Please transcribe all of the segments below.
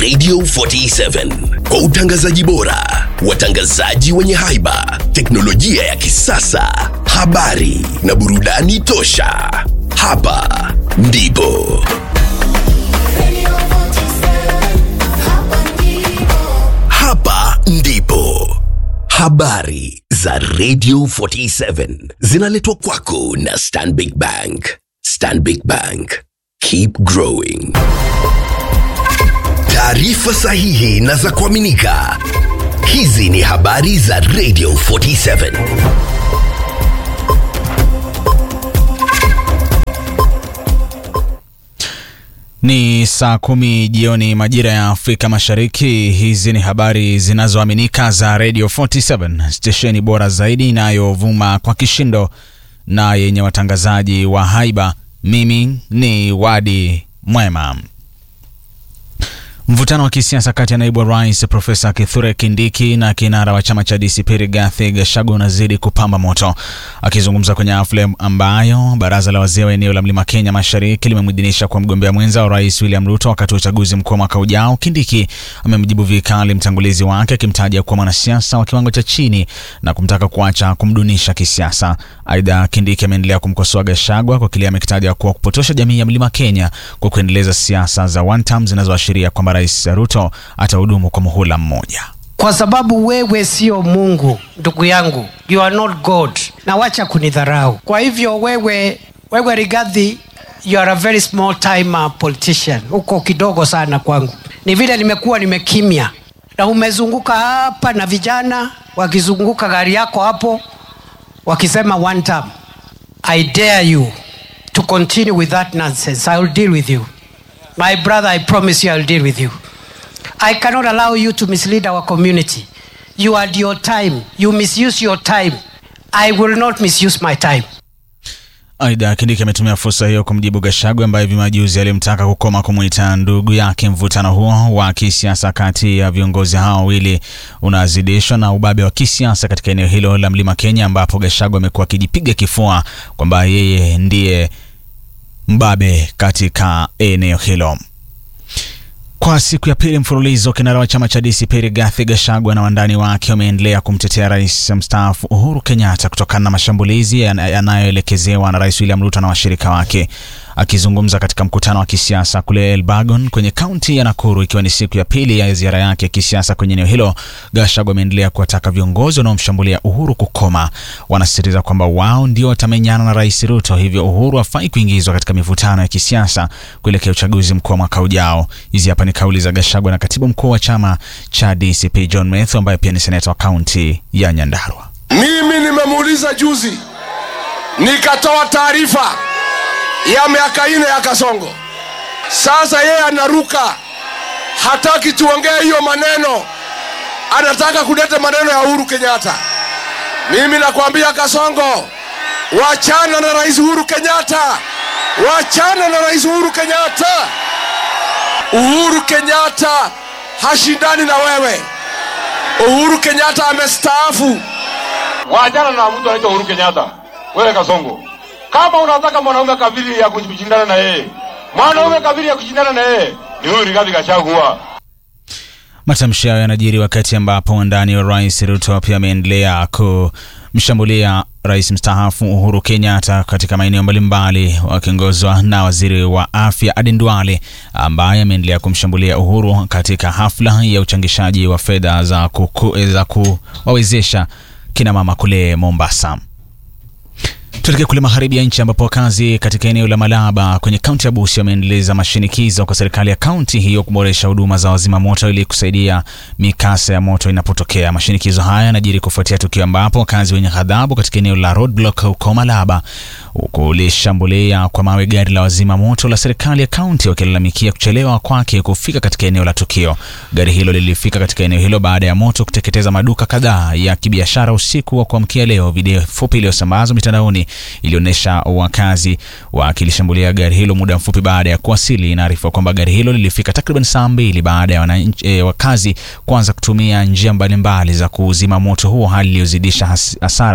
Radio 47 kwa utangazaji bora, watangazaji wenye haiba, teknolojia ya kisasa, habari na burudani tosha. Hapa ndipo hapa ndipo habari za Radio 47 zinaletwa kwako na Stanbic Bank. Stanbic Bank, keep growing. Taarifa sahihi na za kuaminika. Hizi ni habari za Radio 47. Ni saa kumi jioni majira ya Afrika Mashariki. Hizi ni habari zinazoaminika za Radio 47, stesheni bora zaidi inayovuma kwa kishindo na yenye watangazaji wa haiba. Mimi ni Wadi Mwema. Mvutano wa kisiasa kati ya naibu wa rais Profesa Kithure Kindiki na kinara wa chama cha DCP Rigathi Gachagua unazidi kupamba moto. Akizungumza kwenye hafla ambayo baraza la wazee wa eneo la Mlima Kenya Mashariki limemwidhinisha kwa mgombea mwenza wa rais William Ruto wakati wa uchaguzi mkuu wa mwaka ujao, Kindiki amemjibu vikali mtangulizi wake akimtaja kuwa mwanasiasa wa kiwango cha chini na kumtaka kuacha kumdunisha kisiasa. Aidha, Kindiki ameendelea kumkosoa Gachagua kwa kile amekitaja kuwa kupotosha jamii ya Mlima Kenya kwa kuendeleza siasa za one term zinazoashiria kwamba Rais Ruto atahudumu kwa muhula mmoja. kwa sababu wewe sio Mungu ndugu yangu, you are not God, na wacha kunidharau. Kwa hivyo wewe, wewe Rigathi, you are a very small time uh, politician, uko kidogo sana kwangu. Ni vile nimekuwa nimekimya, na umezunguka hapa na vijana wakizunguka gari yako hapo wakisema one term. I dare you to continue with that nonsense. I will deal with you. My brother, I promise you I will deal with you. I cannot allow you to mislead our community. You had your time. You misuse your time. I will not misuse my time. Aidha, Kindiki ametumia fursa hiyo kumjibu Gachagua ambaye hivi majuzi alimtaka kukoma kumwita ndugu yake. Mvutano huo wa kisiasa kati ya viongozi hao wawili unazidishwa na ubabe wa kisiasa katika eneo hilo la Mlima Kenya, ambapo Gachagua amekuwa akijipiga kifua kwamba yeye ndiye mbabe katika eneo hilo. Kwa siku ya pili mfululizo, kinara wa chama cha DCP Rigathi Gachagua na wandani wake wameendelea kumtetea rais mstaafu Uhuru Kenyatta kutokana na mashambulizi yana- yanayoelekezewa na rais William Ruto na washirika wake. Akizungumza katika mkutano wa kisiasa kule Elbagon kwenye kaunti ya Nakuru, ikiwa ni siku ya pili ya ziara yake ya kisiasa kwenye eneo hilo, Gachagua ameendelea kuwataka viongozi wanaomshambulia Uhuru kukoma. Wanasisitiza kwamba wao ndio watamenyana na rais Ruto, hivyo Uhuru hafai kuingizwa katika mivutano ya kisiasa kuelekea uchaguzi mkuu wa mwaka ujao. Hizi hapa ni kauli za Gachagua na katibu mkuu wa chama cha DCP John Methu ambaye pia ni seneta wa kaunti ya Nyandarua. Mimi nimemuuliza juzi, nikatoa taarifa ya miaka ine ya Kasongo. Sasa yeye anaruka, hataki tuongee hiyo maneno, anataka kuleta maneno ya Uhuru Kenyatta. Mimi nakwambia Kasongo, wachana na Rais Uhuru Kenyatta, wachana na Rais Uhuru Kenyatta. Uhuru Kenyatta hashindani na wewe. Uhuru Kenyatta amestaafu. Waachana na mtu anaitwa Uhuru Kenyatta. Wewe Kasongo, kama unataka mwanaume kabili ya kushindana na yeye, mwanaume kabili ya kushindana na yeye ni huyu Rigathi Gachagua. Matamshi hayo yanajiri wakati ambapo wandani wa rais Ruto pia ameendelea kumshambulia rais mstaafu Uhuru Kenyatta katika maeneo mbalimbali, wakiongozwa na waziri wa afya Aden Duale ambaye ameendelea kumshambulia Uhuru katika hafla ya uchangishaji wa fedha za, kuku- za kuwawezesha kina mama kule Mombasa. Tuelekee kule magharibi ya nchi ambapo wakazi katika eneo la Malaba kwenye kaunti ya Busia wameendeleza mashinikizo kwa serikali ya kaunti hiyo kuboresha huduma za wazima moto ili kusaidia mikasa ya moto inapotokea. Mashinikizo haya yanajiri kufuatia tukio ambapo wakazi wenye ghadhabu katika eneo la Roadblock huko Malaba kulishambulia kwa mawe gari la wazima moto la serikali ya kaunti wakilalamikia kuchelewa kwake kufika katika eneo la tukio. Gari hilo lilifika katika eneo hilo baada ya moto kuteketeza maduka kadhaa ya kibiashara usiku wa kuamkia leo. Video fupi iliyosambazwa mitandaoni ilionyesha wakazi wakilishambulia gari hilo muda mfupi baada ya kuwasili. Inaarifiwa kwamba gari hilo lilifika takriban saa mbili baada ya wananchi, e, wakazi kuanza kutumia njia mbalimbali za kuzima moto huo, hali iliyozidisha has- hasara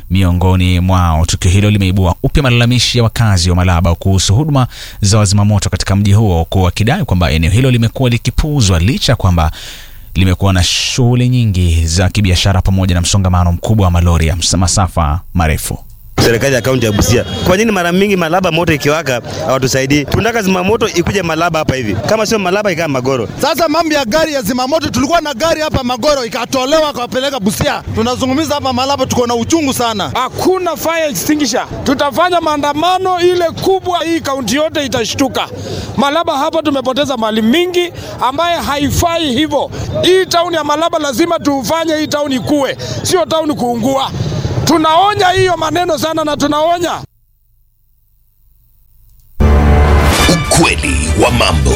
miongoni mwao. Tukio hilo limeibua upya malalamishi ya wakazi wa Malaba kuhusu huduma za wazimamoto katika mji huo, huku wakidai kwamba eneo hilo limekuwa likipuuzwa licha ya kwamba limekuwa na shughuli nyingi za kibiashara pamoja na msongamano mkubwa wa malori ya masafa marefu. Serikali ya kaunti ya Busia, kwa nini mara mingi Malaba moto ikiwaka hawatusaidii? Tunataka zimamoto ikuje Malaba hapa hivi, kama sio Malaba ikaa Magoro. Sasa mambo ya gari ya zimamoto, tulikuwa na gari hapa Magoro ikatolewa akawapeleka Busia. Tunazungumza hapa Malaba, tuko na uchungu sana. Hakuna fire extinguisher. Tutafanya maandamano ile kubwa, hii kaunti yote itashtuka. Malaba hapa tumepoteza mali mingi ambaye haifai hivyo. Hii tauni ya Malaba lazima tufanye hii tauni ikue, sio tauni kuungua. Tunaonya hiyo maneno sana na tunaonya Ukweli wa mambo.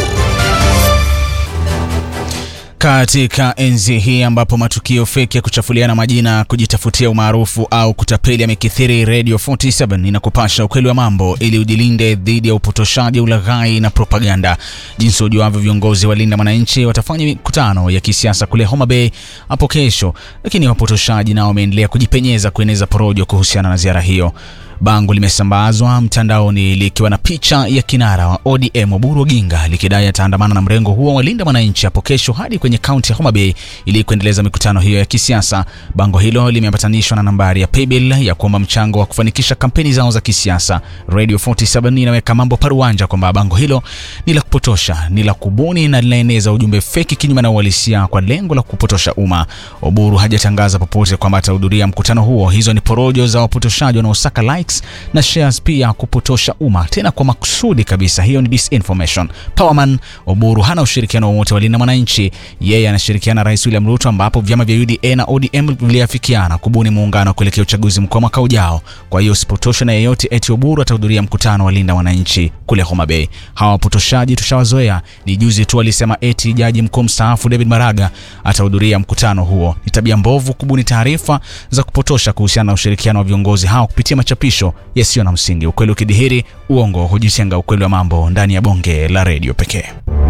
Katika enzi hii ambapo matukio feki ya kuchafuliana majina, kujitafutia umaarufu au kutapeli yamekithiri, Radio 47 inakupasha ukweli wa mambo ili ujilinde dhidi ya upotoshaji, ulaghai na propaganda. Jinsi ujuavyo, viongozi wa Linda Mwananchi watafanya mikutano ya kisiasa kule Homa Bay hapo kesho, lakini wapotoshaji nao wameendelea kujipenyeza kueneza porojo kuhusiana na ziara hiyo. Bango limesambazwa mtandaoni likiwa na picha ya kinara wa ODM Oburu Oginga likidai ataandamana na mrengo huo wa Linda Mwananchi hapo kesho hadi kwenye kaunti ya Homa Bay ili kuendeleza mikutano hiyo ya kisiasa. Bango hilo limeambatanishwa na nambari ya paybill ya kuomba mchango wa kufanikisha kampeni zao za kisiasa. Radio 47 inaweka mambo paruanja kwamba bango hilo ni la kupotosha, ni la kubuni na linaeneza ujumbe feki kinyume na uhalisia kwa lengo la kupotosha umma. Oburu hajatangaza popote kwamba atahudhuria mkutano huo. Hizo ni porojo za wapotoshaji wanaosaka likes na shares pia kupotosha umma tena kwa makusudi kabisa. Hiyo ni disinformation. Powerman Oburu hana ushirikiano wowote wa Linda Mwananchi. Yeye anashirikiana na Rais William Ruto, ambapo vyama vya UDA na ODM viliafikiana kubuni muungano kuelekea uchaguzi mkuu wa mwaka ujao. Kwa hiyo usipotoshe na yeyote eti Oburu atahudhuria mkutano wa Linda Mwananchi kule Homa Bay. Hawa wapotoshaji tushawazoea. Ni juzi tu alisema eti jaji mkuu mstaafu David Maraga atahudhuria mkutano huo. Ni tabia mbovu kubuni taarifa za kupotosha kuhusiana na ushirikiano wa viongozi hao kupitia machapisho yasiyo na msingi. Ukweli ukidhihiri, uongo hujitenga. Ukweli wa mambo ndani ya bonge la redio pekee.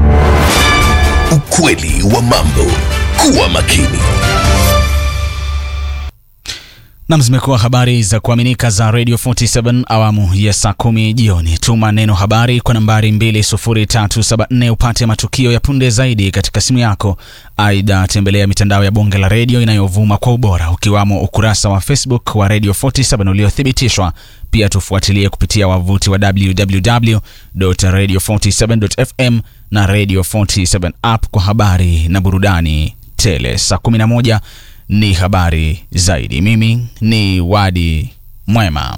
Ukweli wa mambo. Kuwa makini. Nam, zimekuwa habari za kuaminika za Radio 47 awamu ya saa kumi jioni. Tuma neno habari kwa nambari 20374 upate matukio ya punde zaidi katika simu yako. Aidha, tembelea mitandao ya bonge la redio inayovuma kwa ubora, ukiwamo ukurasa wa Facebook wa Radio 47 uliothibitishwa. Pia tufuatilie kupitia wavuti wa www.radio47.fm na Radio 47 app kwa habari na burudani tele. Saa 11 ni habari zaidi. Mimi ni Wadi Mwema.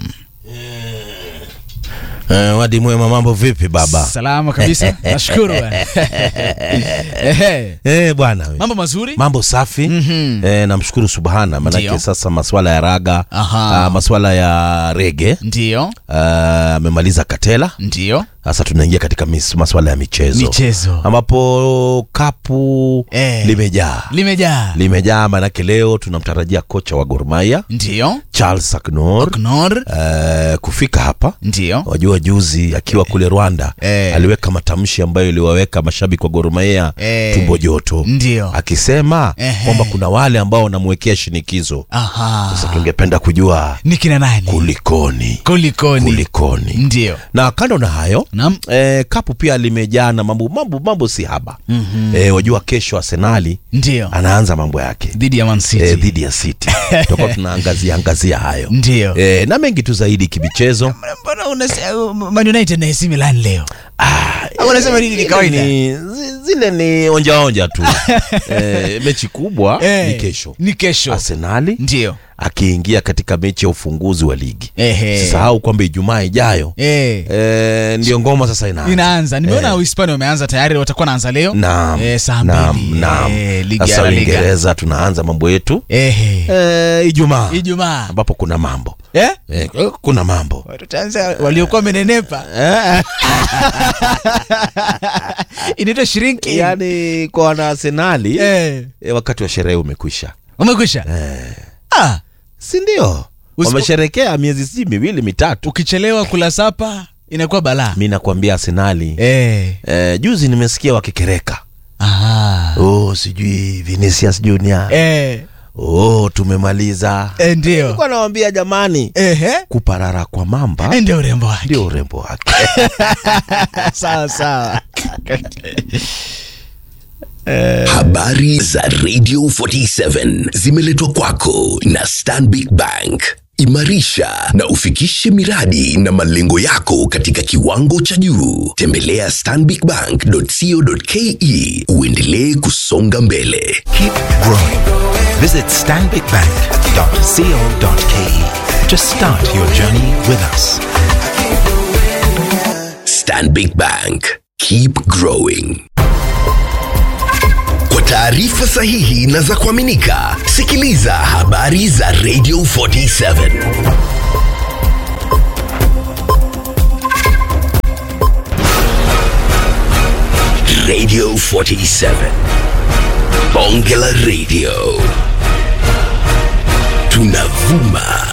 Uh, Wadi Mwema, mambo vipi baba? Salama kabisa, nashukuru bwana. Ehe. Eh, bwana we. Mambo mazuri. mambo safi Mhm. eh, namshukuru subhana manake Ndio. sasa maswala ya raga Aha. ah, maswala ya rege Ndio, ah, amemaliza katela ndio. sasa tunaingia katika mis, maswala ya michezo Michezo. ambapo kapu Eh. limejaa Limejaa. limejaa manake leo tunamtarajia kocha wa Gor Mahia Ndio. Charles Aknor Knor. eh, kufika hapa Ndio. wajua juzi akiwa kule Rwanda Eh. aliweka matamshi ambayo iliwaweka mashabiki wa Gor Mahia Eh. tumbo joto Ndio. akisema Ehe. kwamba kuna wale ambao wanamwekea shinikizo. Aha. Sasa tungependa kujua Ni kina nani? kulikoni, Kulikoni. kulikoni. Ndio. Na kando na hayo Naam. eh, kapu pia limejaa na mambo mambo mambo si haba mm-hmm. eh, wajua kesho Arsenali Ndio. anaanza mambo yake Dhidi ya Man City. eh, dhidi ya City tutakuwa tunaangazia angazia hayo Ndio. eh, na mengi tu zaidi kimichezo Mbona unasema Man United na AC Milan leo? Au unasema nini ni kawaida? ni, zi- zile ni onja onja tu eh, mechi kubwa Eh, ni kesho Ni kesho. Arsenali Ndio. akiingia katika mechi ya ufunguzi wa ligi Ehe. sisahau kwamba ijumaa ijayo Eh. eh, ndio ngoma sasa inaanza Inaanza. Nimeona Eh. Uhispania wameanza tayari, watakuwa naanza leo. Naam, Eh, saa naam, mbili. naam. Eh, ligi ya sasa La Liga. uingereza tunaanza mambo yetu Ehe. eh, ijumaa Ijumaa. ambapo kuna mambo Eh? eh, kuna mambo Tutaanza waliokuwa wamenenepa. Inaitwa shirinki. yaani kwa wana arsenali Eh. eh, wakati wa sherehe umekwisha Umekwisha? Ah, si ndio Usipo- wamesherekea miezi si miwili mitatu ukichelewa kula sapa inakuwa balaa. mi nakwambia arsenali Eh. eh, juzi nimesikia wakikereka Aha. oh, sijui vinicius junior Eh. oh, tumemaliza Eh, ndio nilikuwa nawambia jamani ehe kuparara kwa mamba Eh, ndio urembo wake ndio urembo wake sawa sawa Habari za Radio 47 zimeletwa kwako na Stanbic Bank. Imarisha na ufikishe miradi na malengo yako katika kiwango cha juu. Tembelea stanbicbank.co.ke uendelee kusonga mbele. Keep growing. Visit stanbicbank.co.ke to start your journey with us. Stanbic Bank. Keep growing. Kwa taarifa sahihi na za kuaminika, sikiliza habari za Radio 47. Radio 47. Bonge la Radio. Tunavuma